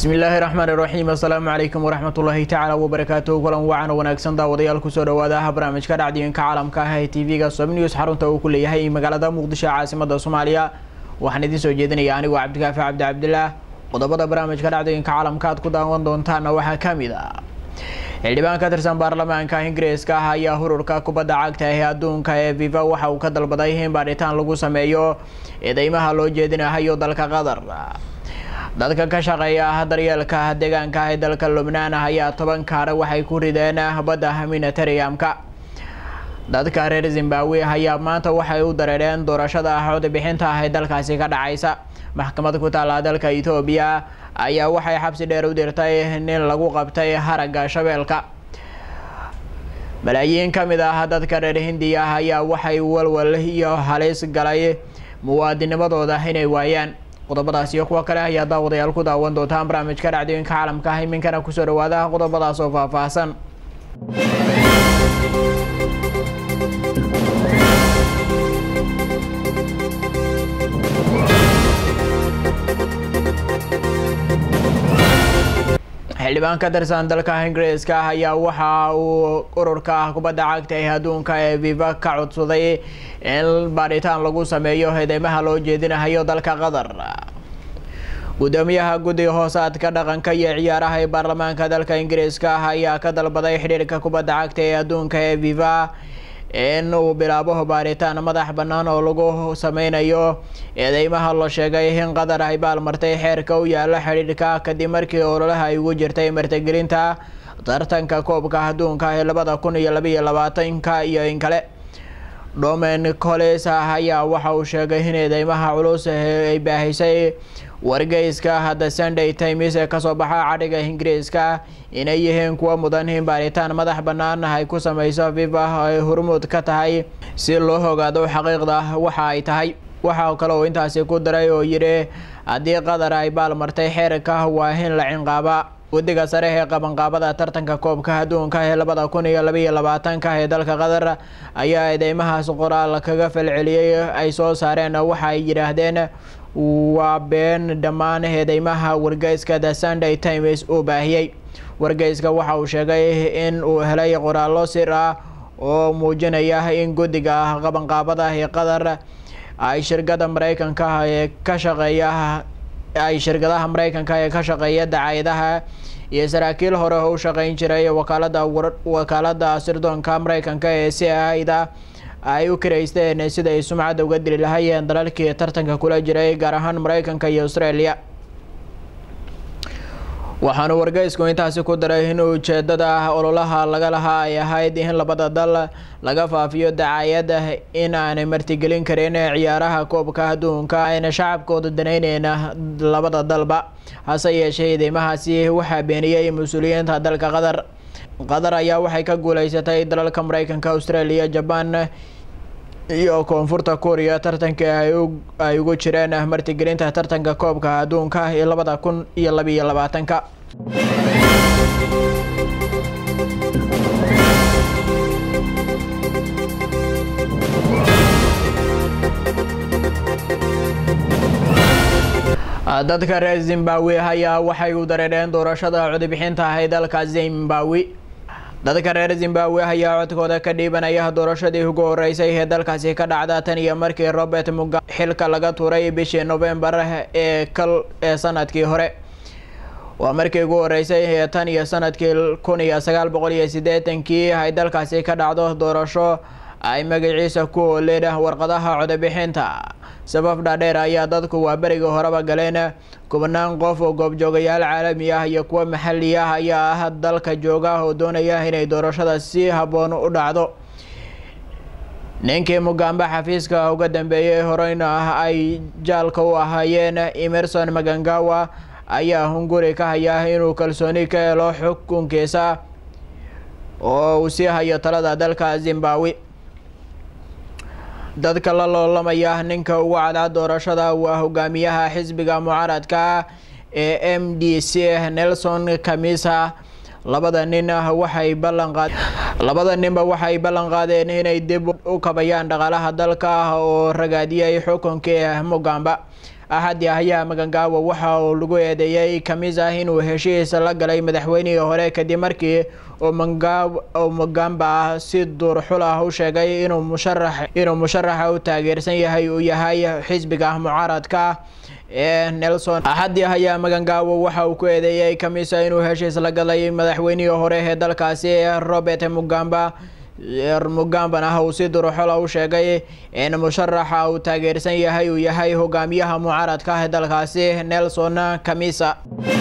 bismillaahi raxmaan iraxiim assalaamu calaykum waraxmatullaahi tacaala wabarakaatuhu kulan wacan wanaagsan daawadayaal kusoo dhawaadaha barnaamijka dhacdooyinka caalamka ah ee tv-ga sob news xarunta uu ku leeyahay magaalada muqdisho caasimada soomaaliya waxaan idiin soo jeedinaya anigoo cabdikaafi cabdi cabdilaah qodobada barnaamijka dhacdooyinka caalamka aad ku daawan doontaana waxaa kamid ah xildhibaan ka tirsan baarlamaanka ingiriiska ah ayaa hururka kubadda cagta ee adduunka ee viva waxa uu ka dalbaday in baadhitaan lagu sameeyo eedeymaha loo jeedinahayo dalka qatar dadka ka shaqeeya daryeelka deegaanka ee dalka lubnaan ayaa toban kaare waxay ku rideen badda minatariyamka dadka reer zimbabwe ayaa maanta waxay u dareereen doorashada codbixinta ah ee dalkaasi ka dhacaysa maxkamad ku taala dalka etoobiya ayaa waxay xabsi dheer u dirtay nin lagu qabtay haragga shabeelka malaayiin ka mid ah dadka reer hindiya ayaa waxay walwal iyo halis galay muwaadinimadooda inay waayaan qodobadaas iyo kuwa kale ayaa daawadayaal ku daawan doontaan barnaamijka dhacdooyinka caalamka ah iminkana kusoo dhawaada qodobadaas oo faahfaahsan xildhibaan ka tirsan dalka ingiriiska ah ayaa waxa uu ururka kubadda cagta ee adduunka ee viva ka codsaday in baadhitaan lagu sameeyo eedeymaha loo jeedinahayo dalka qatar gudoomiyaha guddiga hoosaadka dhaqanka iyo ciyaaraha ee baarlamaanka dalka ingiriiska ah ayaa ka dalbaday xidhiirka kubadda cagta ee adduunka ee viva in uu bilaabo baaritaan madax bannaan oo lagu sameynayo eedeymaha la sheegay in qatar ay baalmartay xeerka u yaala xidhiirka kadib markii ololaha ay ugu jirtay martigelinta tartanka koobka adduunka ee labada kun iyo labaiyo labaatanka iyo in kale domen coles ayaa waxa uu sheegay in eedeymaha culus ay baahisay wargeyska the sunday times ee kasoo baxa cadhiga ingiriiska inay yihiin kuwa mudan in baaritaan madax bannaan ay ku sameyso viva ay hormuud ka tahay si loo ogaado xaqiiqda waxa ay tahay waxa kale uu intaasi ku daray oo yidhi haddii qatar ay baalmartay xeerka waa in la cinqaaba guddiga sare ee qabanqaabada tartanka koobka adduunka ee labada kun iyo labaiyo labaatanka ee dalka qatar ayaa eedeymahaas qoraal kaga falceliyey ay soo saareen waxa ay yidhaahdeen waa been dhammaan eedeymaha wargeyska the sunday times uu baahiyey wargeyska waxa uu sheegay in uu helay qoraallo sir ah oo muujinaya in guddiga qabanqaabada ee qatar ay shirkada mareykanka ee ka shaqeeya ay shirkadaha mareykanka ee ka shaqeeya dacaayadaha iyo saraakiil hore oo u shaqeyn jiray wakaalada wakaalada sirdoonka mareykanka ee c ida ay u karaysteen sida ay sumcadda uga dili lahayeen dalalkii tartanka kula jiray gaar ahaan mareykanka iyo australia waxaanu wargeysku intaasi ku daray in ujeedada ololaha laga lahaa ay ahayd in labada dal laga faafiyo dacaayada in aanay martigelin karin ciyaaraha koobka adduunka ayna shacabkooda danayneyna labada dalba hase yeeshee eedeymahaasi waxaa beeniyey mas-uuliyiinta dalka qatar qatar ayaa waxay ka guuleysatay dalalka mareykanka australia jaban iyo koonfurta korea tartanka ay ugu jireen martigelinta tartanka koobka adduunka ee labada kun iyo labaiyo labaatanka dadka reer zimbabwe ayaa waxay u dareereen doorashada codbixinta ah ee dalka zimbabwe dadka reer zimbabwe ayaa codkooda ka dhiibanaya doorashadii ugu horeysay ee dalkaasi ka dhacda tan iyo markii robert mugabe xilka laga tuuray bishii novembar ee kal ee sanadkii hore waa markii ugu horeysay ee tan iyo sanadkii kun iyo sagaal boqol iyo siddeetankii ay dalkaasi ka dhacdo doorasho ay magaciisa ku ooleen warqadaha codobixinta sabab dhaadheer ayaa dadku waa berigii horeba galeen kubnaan qof oo goobjoogayaal caalami ah iyo kuwo maxali ah ayaa ah dalka jooga oo doonaya inay doorashada si habboon u dhacdo ninkii mugaambe xafiiska uga dambeeyey horeyna ah ay jaalka u ahaayeen emerson magangawa ayaa hunguri ka haya inuu kalsooni ka helo xukunkiisa oo uu sii hayo talada dalka zimbabwe dadka la loolamaya ninka ugu cadcad doorashada waa hogaamiyaha xisbiga mucaaradka ee m d c nelson kamisa labada nin waxay ballanqaad labada ninba waxay ballan qaadeen inay dib u kabayaan dhaqaalaha dalka oo ragaadiyay xukunkii mugamba axadii ayaa magangaawo waxa uu lagu eedeeyey kamisa inuu heshiis la galay madaxweynihii hore kadib markii uu mugamba si duurxul ah u sheegay inuu musharax inuu musharaxa u taageersan yahay uu yahay xisbiga mucaaradka ee nelson axadii ayaa magangaawo waxa uu ku eedeeyey kamisa inuu heshiis la galay madaxweynihii hore ee dalkaasi robert mugamba mugambana uu si duruxola u sheegay in musharaxa uu taageersan yahay uu yahay hogaamiyaha mucaaradka ah ee dalkaasi nelson kamisa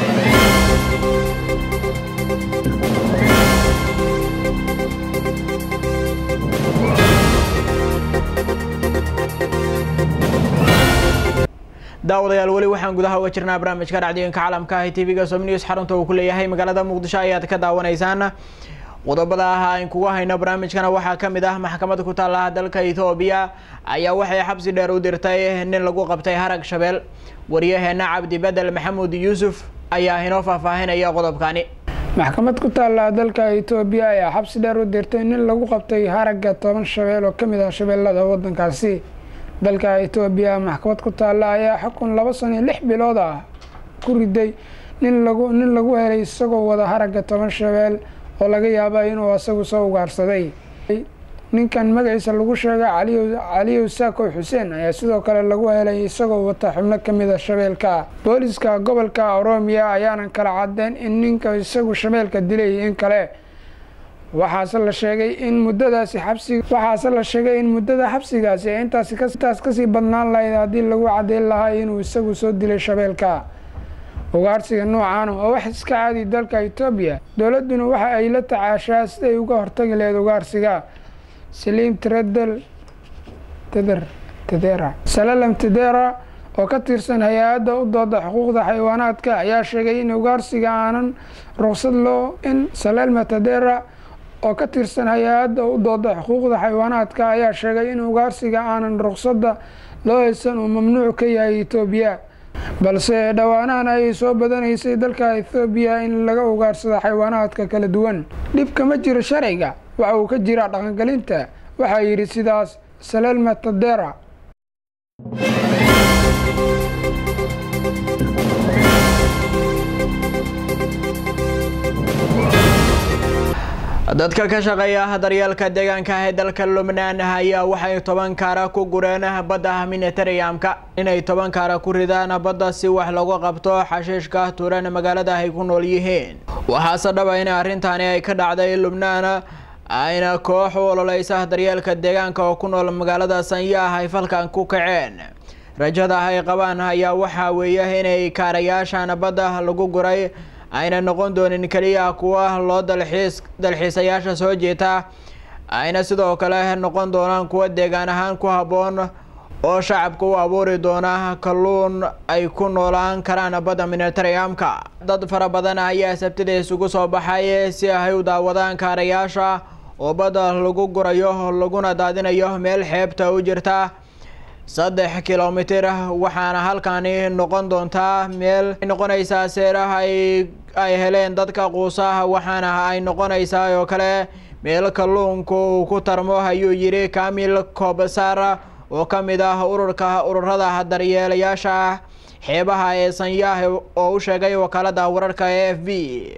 daawadayaal weli waxaan gudaha uga jirnaa barnaamijka dhacdooyinka caalamka ah ee tv-ga som news xarunta uu ku leeyahay magaalada muqdisho ayaad ka daawanaysaan qodobada ah aan kugu hayno barnaamijkana waxaa kamid ah maxkamada ku taala dalka ethoobiya ayaa waxay xabsi dheer u dirtay nin lagu qabtay harag shabeel wariyaheena cabdi bedel maxamuud yuusuf ayaa inoo faahfaahinaya qodobkani maxkamad ku taala dalka etoobiya ayaa xabsi dheer u dirtay nin lagu qabtay haragga toban shabeel oo kamid ah shabeellada wadankaasi dalka etoobiya maxkamad ku taalla ayaa xukun laba sano iyo lix bilood ah ku riday nin lagu nin lagu helay isagoo wada haragga toban shabeel oo laga yaaba inuu isagu soo ugaarsaday ninkan magaciisa lagu sheegay caliy caliyow saakow xuseen ayaa sidoo kale lagu helay isagoo wata xubno kamid a shabeelka booliska gobolka oroomiya ayaanan kala cadeen in ninka isagu shabeelka dilay in kale waxaase la sheegay in muddadaasi xabsi waxaase la sheegay in muddada xabsigaasi ee intaasi intaas kasii badnaan lahayd haddii lagu caddeyn lahaa inuu isagu soo dilay shabeelka ugaarsiga noocan oo wax iska caadi dalka etoobiya dowladduna waxa ay la tacaashaa siday uga hortagi lahayd ugaarsiga saliim tredel teder tedera salalam tedera oo ka tirsan hay-adda u dooda xuquuqda xayawaanaadka ayaa sheegay in ugaarsiga aanan ruqsad loo in salelma tedera oo ka tirsan hay-adda u dooda xuquuqda xayawaanaadka ayaa sheegay in ugaarsiga aanan ruqsadda loo haysan uu mamnuuc ka yahay etoobiya balse dhowaanahan ayay soo badanaysay dalka ethoobiya in laga ugaarsado xayawaanaadka kala duwan dhib kama jiro sharciga waxa uu ka jiraa dhaqangelinta waxaa yidhi sidaas salelma tadera dadka ka shaqeeya daryeelka deegaanka ee dalka lubnaan ayaa waxay toban kaara ku gureen badda miniteriyamka inay toban kaara ku ridaan badda si wax lagu qabto xashiishka tuuran magaalada ay ku nool yihiin waxaase dhaba in arrintaani ay ka dhacday lubnaan ayna koox u ololeysa daryeelka deegaanka oo ku nool magaalada sanyaah ay falkan ku kaceen rajada ay qabaan ayaa waxaa weeye inay kaarayaashan badda lagu guray ayna noqon doonin keliya kuwa loo dalxiis dalxiisayaasha soo jeeta ayna sidoo kale noqon doonaan kuwa deegaan ahaan ku habboon oo shacabka u abuuri doona kalluun ay ku noolaan karaan badda miniteriyamka dad fara badan ayaa sabtida isugu soo baxay si ay u daawadaan kaarayaasha oo badda lagu gurayo laguna daadinayo meel xeebta u jirta saddex kilomitir waxaana halkani noqon doontaa meel noqonaysaa seeraha ay ay heleen dadka quusaha waxaana ay noqonaysaa oo kale meel kalluunka uu ku tarmo ayuu yidhi kamil kobsar oo ka mid ah ururka ururada daryeelayaasha xeebaha ee sanyaah oo u sheegay wakaalada wararka e f b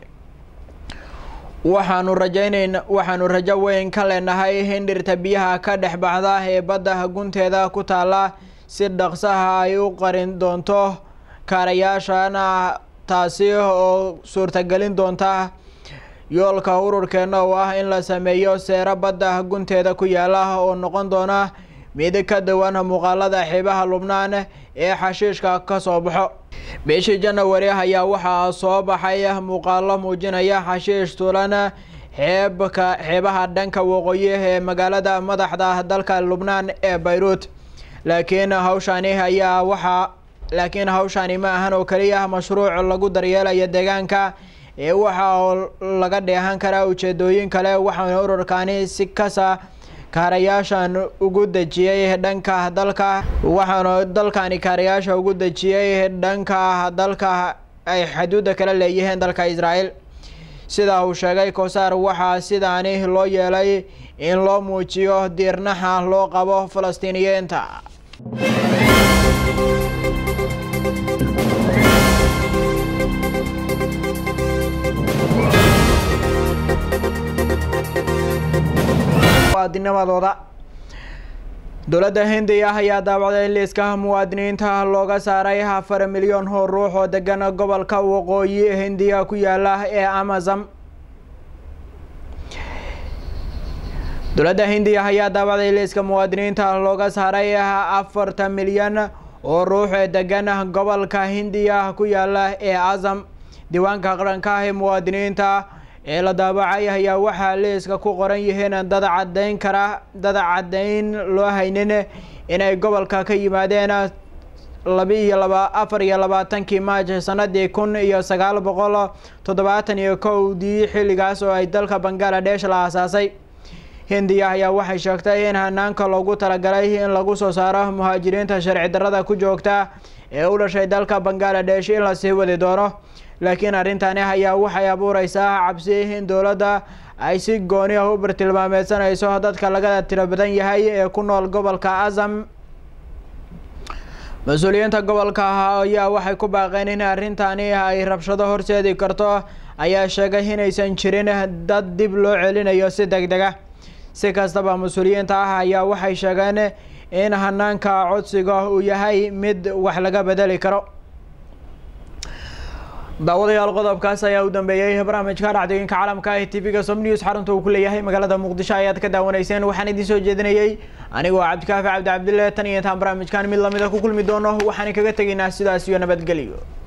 waxaanu rajaynayn waxaanu rajo weyn ka leenahay in dhirta biyaha ka dhex baxda ee badda gunteeda ku taala si dhaqsaha ay u qarin doonto kaarayaashana taasi oo suurtagelin doonta yoolka ururkeena oo ah in la sameeyo seero badda gunteeda ku yaala oo noqon doona mid ka duwan muuqaalada xeebaha lubnaan ee xashiishka ka soo baxo bishii janawari ayaa waxaa soo baxay muuqaalo muujinaya xashiish tuulan xeebka xeebaha dhanka waqooyi ee magaalada madaxda dalka lubnaan ee bayruut laakiin hawshani ayaa waxaa laakiin hawshani ma ahan oo keliya mashruuc lagu daryeelaya deegaanka ee waxa laga dheehan karaa ujeedooyin kale waxaana ururkani si kasa kaarayaashan ugu dejiyey dhanka dalka waxaana dalkani kaarayaasha ugu dejiyey dhanka dalka ay xuduudda kala leeyihiin dalka israel sida uu sheegay kosaar waxaa sidaani loo yeelay in loo muujiyo diirnaxa loo qabo falastiiniyiinta muwaadinimadooda dowladda hindiya ayaa daawacday liiska muwaadiniinta looga saaray afar milyan oo ruux oo degan gobolka waqooyi hindiya ku yaala ee amazon dowladda hindiya ayaa daawacday liiska muwaadiniinta looga saaray afarta milyan oo ruux ee degan gobolka hindiya ku yaala ee azam diiwaanka qaranka ah ee muwaadiniinta ee la daabacay ayaa waxaa liiska ku qoran yihiin dad caddeyn kara dad caddeyn loo haynin inay gobolka ka yimaadeen laba iyo laba afar iyo labaatankii maaj sanadii kun iyo sagaal boqol toddobaatan iyo kowdii xilligaas oo ay dalka bangaladesh la aasaasay hindiya ayaa waxay sheegtay in hanaanka loogu talagalay in lagu soo saaro muhaajiriinta sharci darrada ku joogta ee u dhashay dalka bangaladesh in lasii wadi doono laakiin arrintani ayaa waxay abuureysaa cabsi in dowladda ay si gooni ah u bartilmaameedsanayso dadka laga tiro badan yahay ee ku nool gobolka azam mas-uuliyiinta gobolka ayaa waxay ku baaqeen in arrintani ay rabshado horseedi karto ayaa sheegay inaysan jirin dad dib loo celinayo si deg deg ah si kastaba mas-uuliyiinta ah ayaa waxay sheegeen in hanaanka codsiga uu yahay mid wax laga bedeli karo daawadayaal qodobkaas ayaa u dambeeyey barnaamijka dhacdooyinka caalamka ee tv-ga som news xarunta uu ku leeyahay magaalada muqdisho ayaad ka daawanayseen waxaan idiin soo jeedinayey anigoo cabdikaafi cabdi cabdille tan iyo intaan barnaamijkan mid lamida ku kulmi doono waxaan kaga tegaynaa sidaas iyo nabadgelyo